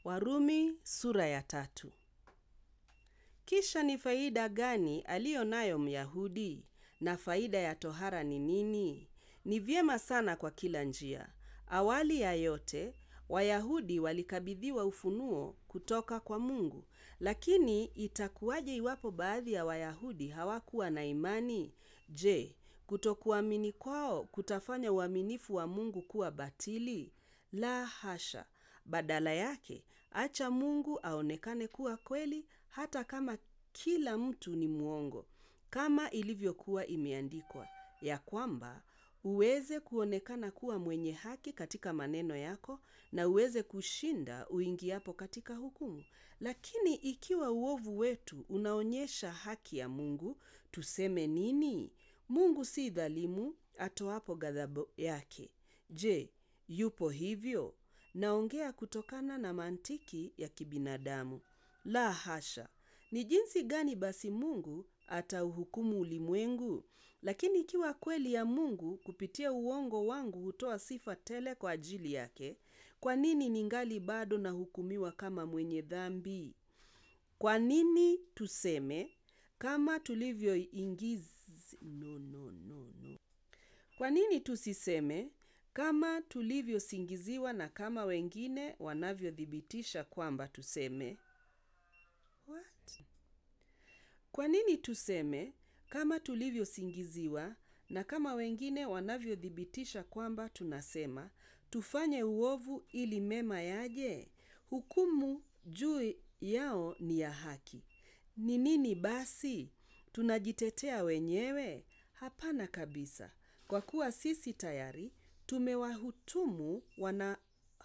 Warumi sura ya tatu. Kisha ni faida gani aliyo nayo Myahudi? Na faida ya tohara ni nini? Ni vyema sana kwa kila njia. Awali ya yote, Wayahudi walikabidhiwa ufunuo kutoka kwa Mungu. Lakini itakuwaje iwapo baadhi ya Wayahudi hawakuwa na imani? Je, kutokuamini kwao kutafanya uaminifu wa Mungu kuwa batili? La hasha. Badala yake, acha Mungu aonekane kuwa kweli hata kama kila mtu ni mwongo. Kama ilivyokuwa imeandikwa, ya kwamba uweze kuonekana kuwa mwenye haki katika maneno yako na uweze kushinda uingiapo katika hukumu. Lakini ikiwa uovu wetu unaonyesha haki ya Mungu, tuseme nini? Mungu si dhalimu atoapo ghadhabu yake. Je, yupo hivyo? Naongea kutokana na mantiki ya kibinadamu. La hasha. Ni jinsi gani basi Mungu atauhukumu ulimwengu? Lakini ikiwa kweli ya Mungu kupitia uongo wangu hutoa sifa tele kwa ajili yake, kwa nini ningali bado nahukumiwa kama mwenye dhambi? Kwa nini tuseme kama tulivyoingiz... no, no, no, no. Kwa nini tusiseme kama tulivyosingiziwa na kama wengine wanavyothibitisha kwamba tuseme? What? Kwa nini tuseme kama tulivyosingiziwa na kama wengine wanavyothibitisha kwamba tunasema tufanye uovu ili mema yaje? Hukumu juu yao ni ya haki. Ni nini basi? Tunajitetea wenyewe? Hapana kabisa. Kwa kuwa sisi tayari tumewahutumu wana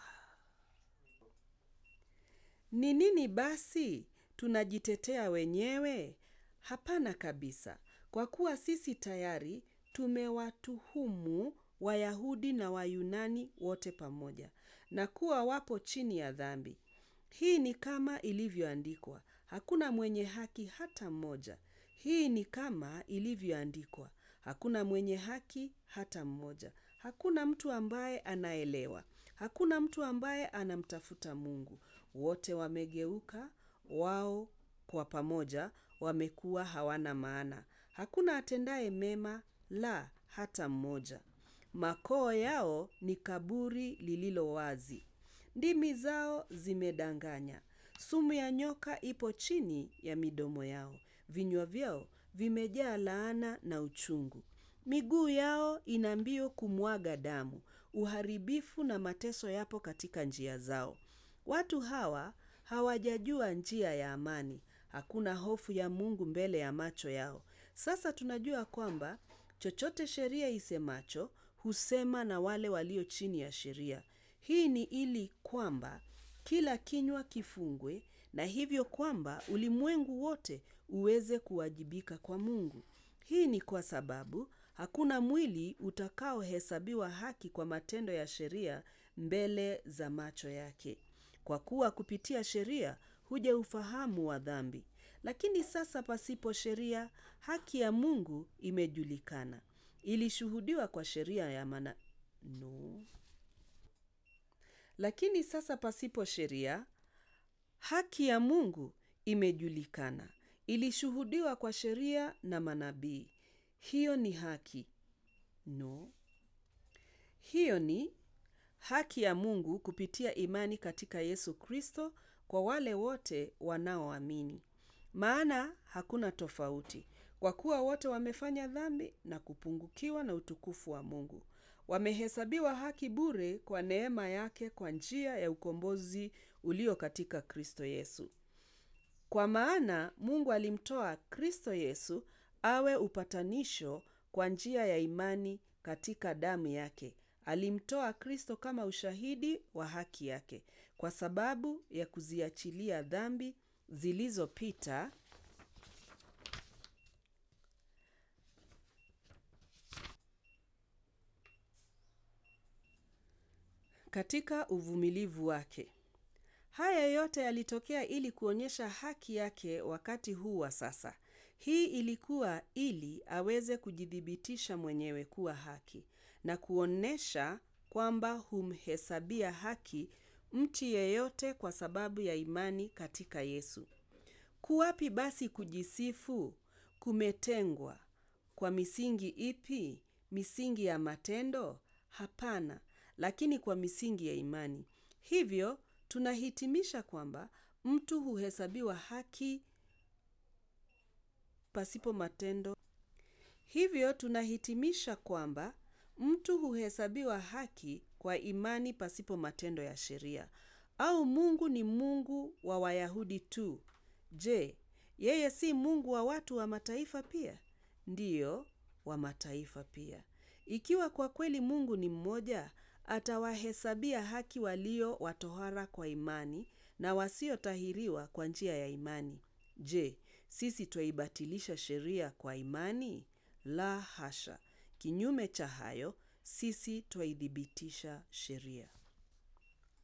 Ni nini basi? Tunajitetea wenyewe? Hapana kabisa. Kwa kuwa sisi tayari tumewatuhumu Wayahudi na Wayunani wote pamoja, na kuwa wapo chini ya dhambi. Hii ni kama ilivyoandikwa, hakuna mwenye haki hata mmoja. Hii ni kama ilivyoandikwa, hakuna mwenye haki hata mmoja. Hakuna mtu ambaye anaelewa. Hakuna mtu ambaye anamtafuta Mungu. Wote wamegeuka, wao kwa pamoja wamekuwa hawana maana. Hakuna atendaye mema, la hata mmoja. Makoo yao ni kaburi lililo wazi. Ndimi zao zimedanganya. Sumu ya nyoka ipo chini ya midomo yao. Vinywa vyao vimejaa laana na uchungu. Miguu yao ina mbio kumwaga damu. Uharibifu na mateso yapo katika njia zao. Watu hawa hawajajua njia ya amani. Hakuna hofu ya Mungu mbele ya macho yao. Sasa tunajua kwamba chochote sheria isemacho husema na wale walio chini ya sheria. Hii ni ili kwamba kila kinywa kifungwe na hivyo kwamba ulimwengu wote uweze kuwajibika kwa Mungu. Hii ni kwa sababu hakuna mwili utakaohesabiwa haki kwa matendo ya sheria mbele za macho yake. Kwa kuwa kupitia sheria huja ufahamu wa dhambi. Lakini sasa pasipo sheria, haki ya Mungu imejulikana. Ilishuhudiwa kwa sheria ya mana... No. Lakini sasa pasipo sheria, haki ya Mungu imejulikana. Ilishuhudiwa kwa sheria na manabii. Hiyo ni haki. No. Hiyo ni haki ya Mungu kupitia imani katika Yesu Kristo kwa wale wote wanaoamini. Maana hakuna tofauti. Kwa kuwa wote wamefanya dhambi na kupungukiwa na utukufu wa Mungu. Wamehesabiwa haki bure kwa neema yake kwa njia ya ukombozi ulio katika Kristo Yesu. Kwa maana Mungu alimtoa Kristo Yesu awe upatanisho kwa njia ya imani katika damu yake. Alimtoa Kristo kama ushahidi wa haki yake, kwa sababu ya kuziachilia dhambi zilizopita katika uvumilivu wake. Haya yote yalitokea ili kuonyesha haki yake wakati huu wa sasa. Hii ilikuwa ili aweze kujithibitisha mwenyewe kuwa haki na kuonyesha kwamba humhesabia haki mtu yeyote kwa sababu ya imani katika Yesu. Kuwapi basi kujisifu kumetengwa kwa misingi ipi? Misingi ya matendo? Hapana, lakini kwa misingi ya imani. Hivyo tunahitimisha kwamba mtu huhesabiwa haki pasipo matendo. Hivyo tunahitimisha kwamba mtu huhesabiwa haki kwa imani pasipo matendo ya sheria. Au Mungu ni Mungu wa Wayahudi tu. Je, yeye si Mungu wa watu wa mataifa pia? Ndiyo, wa mataifa pia. Ikiwa kwa kweli Mungu ni mmoja, atawahesabia haki walio watohara kwa imani na wasiotahiriwa kwa njia ya imani. Je, sisi twaibatilisha sheria kwa imani? La hasha. Kinyume cha hayo, sisi twaithibitisha sheria.